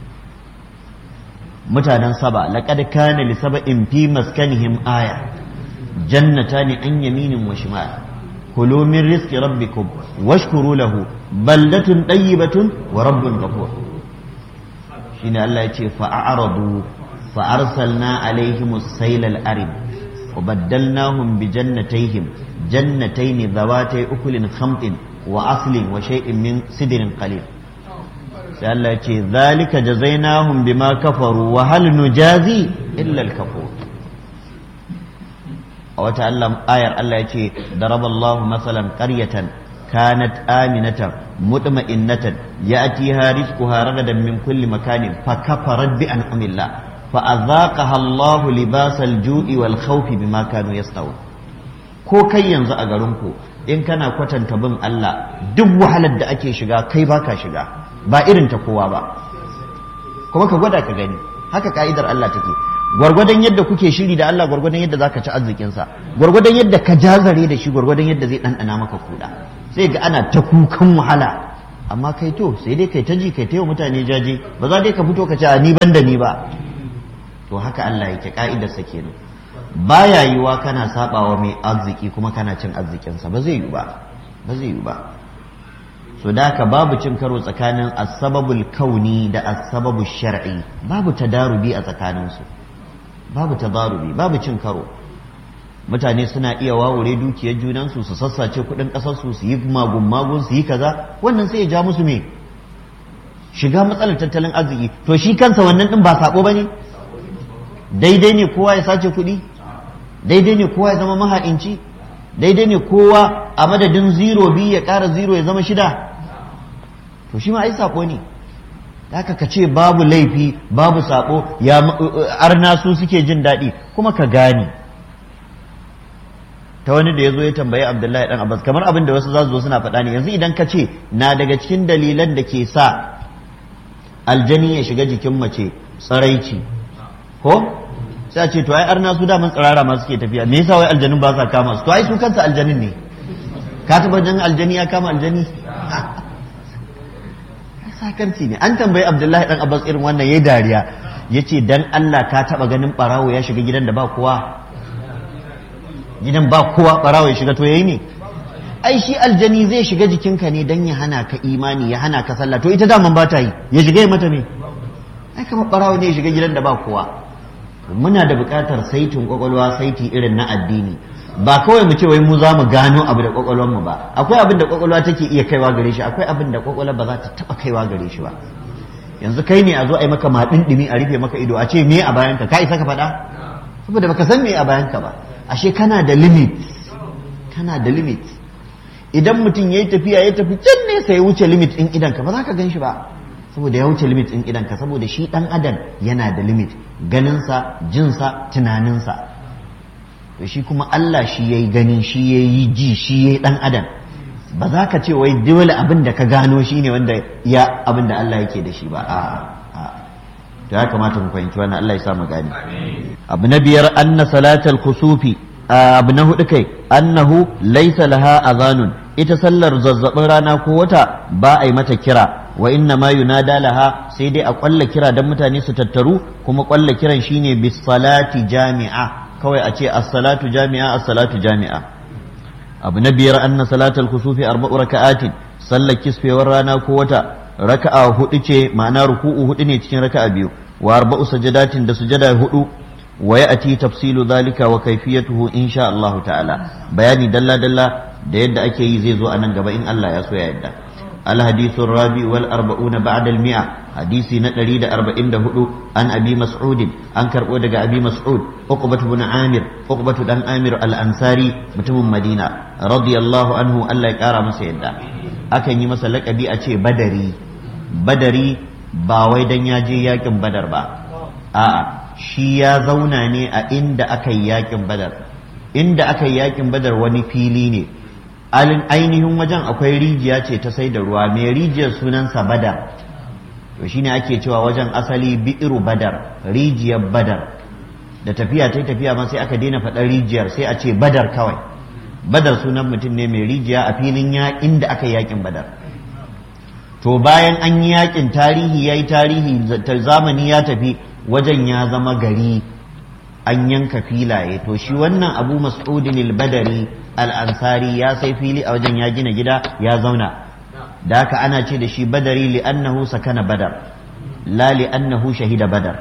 mutanen saba laqad kana li saba'in fi maskanihim aya jannatani an yaminin wa shimal kulu min rizqi rabbikum washkuru lahu baldatun tayyibatun wa rabbun ghafur shine Allah ya ce fa a'radu fa arsalna alaihim as-sayl al-arid وبدلناهم بجنتيهم جنتين ذواتي أكل خمط وأصل وشيء من سدر قليل سأل ذلك جزيناهم بما كفروا وهل نجازي إلا الكفور أو تعلم آية الله يتي ضرب الله مثلا قرية كانت آمنة مطمئنة يأتيها رزقها رغدا من كل مكان فكفرت بأنعم الله فأذاقها الله لباس الجوع والخوف بما كانوا يصنعون ko kai yanzu a garinku in kana kwatanta bin Allah duk wahalar da ake shiga kai baka shiga ba irin ta kowa ba kuma ka gwada ka gani haka ka'idar Allah take gwargwadon yadda kuke shiri da Allah gwargwadon yadda zaka ci arzikin sa gwargwadon yadda ka jazare da shi gwargwadon yadda zai ɗanɗana maka kuɗa sai ga ana ta kukan wahala amma kai to sai dai kai ta ji kai ta yi mutane jaje ba za dai ka fito ka ce a ni ban da ni ba to haka Allah yake ka'idarsa kenan baya yiwa kana sabawa mai arziki kuma kana cin arzikinsa ba zai yi ba ba zai yi ba so da haka babu cin karo tsakanin asbabul kauni da asbabul shar'i babu tadarubi a tsakaninsu babu tadarubi babu cin karo mutane suna iya wawure dukiyar junansu su sassace kudin kasarsu su yi magun magun su yi kaza wannan sai ya ja musu me shiga matsalar tattalin arziki to shi kansa wannan din ba sako bane daidai ne kowa ya sace kuɗi daidai ne kowa ya zama maha'inci daidai ne kowa a madadin zero biyu ya ƙara zero ya zama shida to shi ma ai sako ne haka ka ce babu laifi babu sako ya arna su suke jin daɗi kuma ka gane ta wani da ya zo ya tambayi abdullahi dan abbas kamar abin da wasu za su zo suna faɗa ne yanzu idan ka ce na daga cikin dalilan da ke sa aljani ya shiga jikin mace tsaraici ko sai a ce to ai arna su daman tsirara ma suke tafiya me yasa wai aljanin ba sa kama su to ai su kansa aljanin ne ka taba jan aljani ya kama aljani sakarci ne an tambayi abdullahi dan abbas irin wannan yayi dariya yace dan Allah ka taba ganin barawo ya shiga gidan da ba kowa gidan ba kowa barawo ya shiga to yayi ne ai shi aljani zai shiga jikinka ne dan ya hana ka imani ya hana ka sallah to ita daman ba ta yi ya shiga ya mata ne ai kamar barawo ne ya shiga gidan da ba kowa muna da buƙatar saitin kwakwalwa saiti irin na addini ba kawai mu ce wai mu za mu gano abu da kwakwalwar mu ba akwai abin da kwakwalwa take iya kaiwa gare shi akwai abin da kwakwalwa ba za ta taba kaiwa gare shi ba yanzu kai ne a zo a yi maka maɗin ɗimi a rufe maka ido a ce me a bayanka ka isa ka faɗa saboda baka san me a bayanka ba ashe kana da limit kana da limit idan mutum ya yi tafiya ya tafi can nesa ya wuce limit ɗin idanka ba za ka gan shi ba saboda ya wuce limit ɗin idanka saboda shi ɗan adam yana da limit ganinsa jinsa tunaninsa to shi kuma Allah shi ya yi gani shi ya yi ji shi ya yi ɗan adam ba za ka ce wai dole abin da ka gano shi ne wanda ya abin da Allah yake da shi ba a'a to ya kamata mu fahimci wannan Allah ya sa mu gani abu na biyar anna salatal kusufi abu na hudu kai annahu laysa laha azanun ita sallar zazzabin rana ko wata ba a yi mata kira wa inna ma yunada laha sai dai a kwalla kira dan mutane su tattaru kuma kwalla kiran shine bis salati jami'a kawai a ce as-salatu jami'a as-salatu jami'a abu na biyar anna salatal kusufi arba'u raka'atin sallar kisfewar rana ko wata raka'a hudu ce ma'ana ruku'u hudu ne cikin raka'a biyu wa arba'u sajadatin da sujada hudu wa ya'ti tafsilu zalika wa kayfiyatuhu insha Allah ta'ala bayani dalla dalla da yadda ake yi zai zo a nan gaba in Allah ya so ya yadda الحديث الرابع والأربعون بعد المئة حديث نتريد أربعين دهدو عن أبي مسعود عن كربو أبي مسعود عقبة بن عامر عقبة بن عامر الأنصاري متم مدينة رضي الله عنه الله يكارى مسيدا أكن يمسلك أبي أتي بدري بدري باوي دن ياجي ياكم بدر با آه shi ya zauna ne a inda aka yi yakin badar inda aka yi yakin badar wani fili ne ainihin wajen akwai rijiya ce ta sai da ruwa mai rijiyar sunansa badar to shine ake cewa wajen asali bi'iru badar rijiyar badar da tafiya ta tafiya ma sai aka daina faɗar rijiyar sai a ce badar kawai badar sunan mutum ne mai rijiya a filin ya inda aka yakin badar to bayan an yi yakin tarihi ya yi tarihi zamani ya tafi wajen ya zama gari an yanka filaye to shi wannan abu mas'udin al-badari al-ansari ya sai fili a wajen ya gina gida ya zauna da haka ana ce da shi badari li'annahu sakana badar la li'annahu shahida badar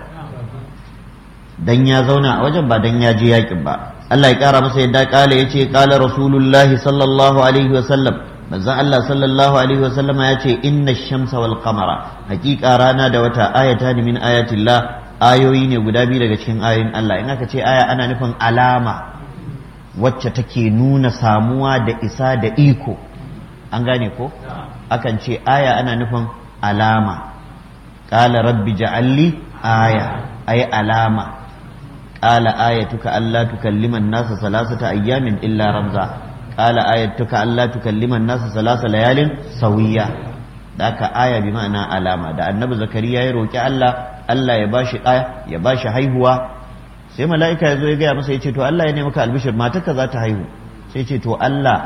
dan ya zauna a wajen ba dan ya je yakin ba Allah ya kara masa yadda kala yace kala rasulullahi sallallahu alaihi wasallam manzon Allah sallallahu alaihi wasallam ya ce inna shamsa wal qamara hakika rana da wata ayata min ayatillah ayoyi ne guda biyu daga cikin ayoyin Allah in aka ce aya ana nufin alama wacce take nuna samuwa da isa da iko an gane ko akan ce aya ana nufin alama qala rabbi ja'alli aya ay alama qala ayatuka alla tukallima an-nasa salasata ayyamin illa ramza qala ayatuka alla tukallima an-nasa salasa layalin sawiya da aka aya bi ma'ana alama da annabi zakariya ya roki Allah Allah ya bashi ɗaya ya bashi haihuwa sai mala'ika ya zo ya gaya masa ya ce to Allah ya nemi ka albishir matarka za ta haihu sai ce to Allah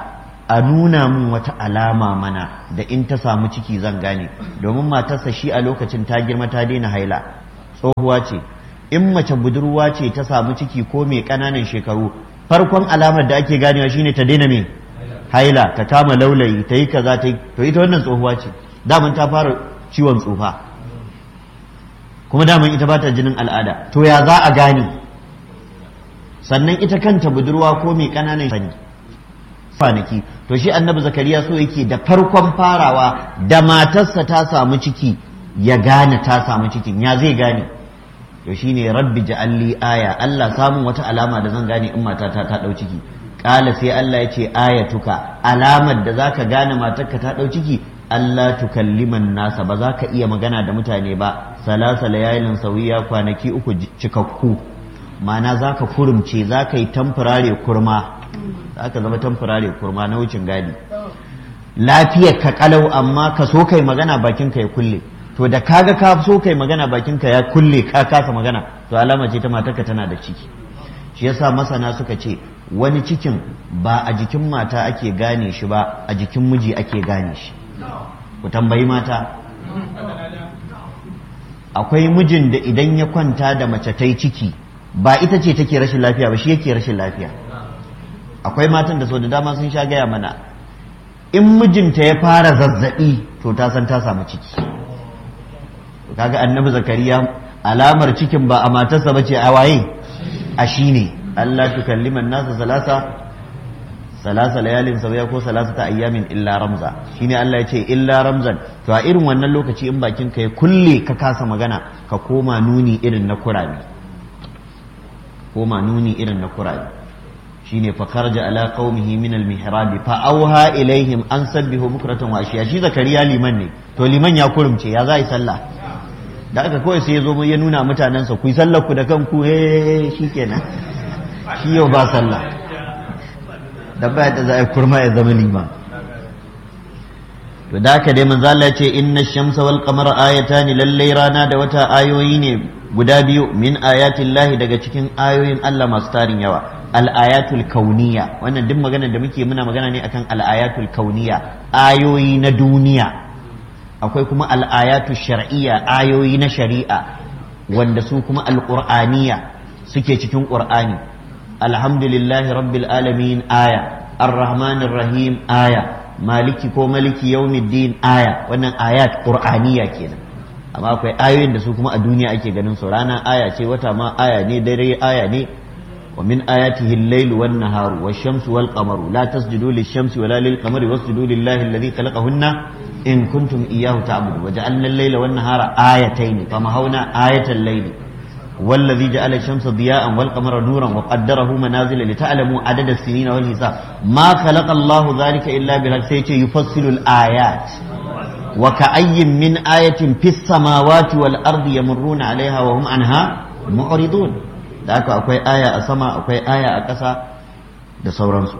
a nuna min wata alama mana da in ta samu ciki zan gane domin matarsa shi a lokacin ta girma ta daina haila tsohuwa ce in mace budurwa ce ta samu ciki ko mai ƙananan shekaru farkon alamar da ake ganewa shine ta daina mai haila ta kama laulayi ta yi kaza ta yi to ita wannan tsohuwa ce daman ta fara ciwon tsufa kuma daman ita ba ta jinin al'ada to ya za a gane sannan ita kanta budurwa ko mai ƙananan sani kwanaki to shi annabi zakariya so yake da farkon farawa da matarsa ta samu ciki ya gane ta samu cikin ya zai gane to shine rabbi ja'alli aya Allah samun wata alama da zan gane in matata ta dau ciki kala sai Allah ya ce ayatuka alamar da zaka gane matarka ta dau ciki Allah tukalliman nasa ba za ka iya magana da mutane ba salasa layalin sauyiya kwanaki uku cikakku ma'ana za ka kurumce za ka yi tamfurare kurma za ka zama tamfurare kurma na wucin gadi lafiyar ka kalau amma ka so kai magana bakin ka ya kulle to da kaga ka so kai magana bakin ka ya kulle ka kasa magana to alama ce ta matarka tana da ciki shi yasa masana suka ce wani cikin ba a jikin mata ake gane shi ba a jikin miji ake gane shi ku tambayi mata akwai mijin da idan ya kwanta da mace ta ciki ba ita ce take rashin lafiya ba shi yake rashin lafiya akwai matan da sau da dama sun sha gaya mana in mijinta ya fara zazzabi to ta san ta samu ciki kaga annabi zakariya alamar cikin ba a matarsa ba ce a waye a shi ne Allah tukalliman nasa salasa salasa layalin sauya ko salasa ta ayyamin illa ramza shine Allah ya ce illa ramzan to a irin wannan lokaci in bakin ka ya kulle ka kasa magana ka koma nuni irin na kurami koma nuni irin na kurami shine fa kharaja ala qaumihi min al mihrab fa auha ilaihim an sabbihu bukratan wa ashiya shi zakariya liman ne to liman ya kurumce ya za yi sallah da aka kawai sai ya zo ya nuna mutanensa ku yi sallar ku da kanku eh shikenan shi yau ba sallah da baya da za a kurma ya zama liman to da haka dai manzo Allah ce inna shamsa wal qamara ayatani lallai rana da wata ayoyi ne guda biyu min ayatillahi daga cikin ayoyin Allah masu tarin yawa al-ayatul kauniya wannan duk maganar da muke muna magana ne akan al-ayatul kauniya ayoyi na duniya akwai kuma al-ayatul shar'iyya ayoyi na shari'a wanda su kuma al-qur'aniya suke cikin qur'ani alhamdulillahi rabbil alamin aya ar-rahmanir rahim aya maliki ko maliki yaumiddin aya wannan ayat qur'aniya kenan amma akwai ayoyin da su kuma a duniya ake ganin su rana aya ce wata ma aya ne dare aya ne wa min ayatihi al-layl wan nahar wash-shamsu wal qamaru la tasjudu lish-shamsi wala lil-qamari wasjudu lillahi alladhi khalaqahunna in kuntum iyyahu ta'budun wa ja'alna al-layla wan nahara ayatayn famahawna ayatal layli والذي جعل الشمس ضياء والقمر نورا وقدره منازل لتعلموا عدد السنين والحساب ما خلق الله ذلك إلا بالحق سيتي يفصل الآيات وكأي من آية في السماوات والأرض يمرون عليها وهم عنها معرضون ذاك أكوي آية أسما أكوي آية أكسا da sauransu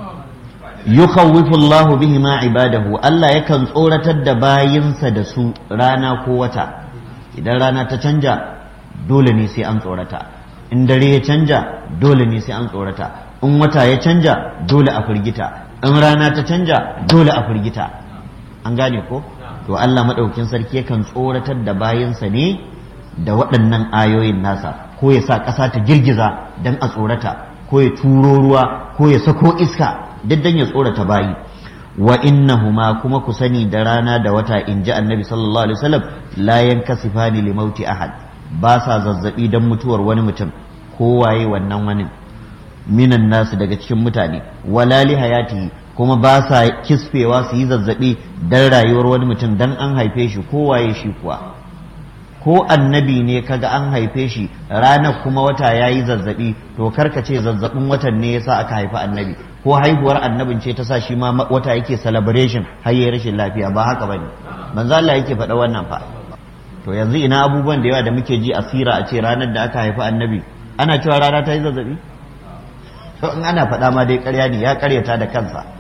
yukawwifu Allahu bihima ibadahu Allah yakan tsoratar da bayinsa da su rana ko wata idan rana ta canja dole ne sai an tsorata in dare ya canja dole ne sai an tsorata in wata ya canja dole a firgita in rana ta canja dole a firgita an gane ko to Allah maɗaukin sarki yakan tsoratar da bayansa ne da waɗannan ayoyin nasa ko ya sa ƙasa ta girgiza don a tsorata ko ya turo ruwa ko ya sako iska duk don ya tsorata bayi wa innahuma kuma ku sani da rana da wata in ji annabi sallallahu alaihi wasallam la yankasifani li mauti ahad ba sa zazzabi don mutuwar wani mutum kowaye wannan wani minan nasu daga cikin mutane wala li hayatihi kuma ba sa kisfewa su yi zazzabi don rayuwar wani mutum don an haife shi kowaye shi kuwa ko annabi ne kaga an haife shi ranar kuma wata ya yi zazzabi to karka ce zazzabin watan ne yasa aka haifi annabi ko haihuwar annabin ce ta sa shi ma wata yake celebration har yi rashin lafiya ba haka bane manzo Allah yake faɗa wannan fa to yanzu ina abubuwan da yawa da muke ji asira a ce ranar da aka haifi annabi ana cewa rana ta yi zazzabi to in ana faɗa ma dai ƙarya ne ya ƙaryata da kansa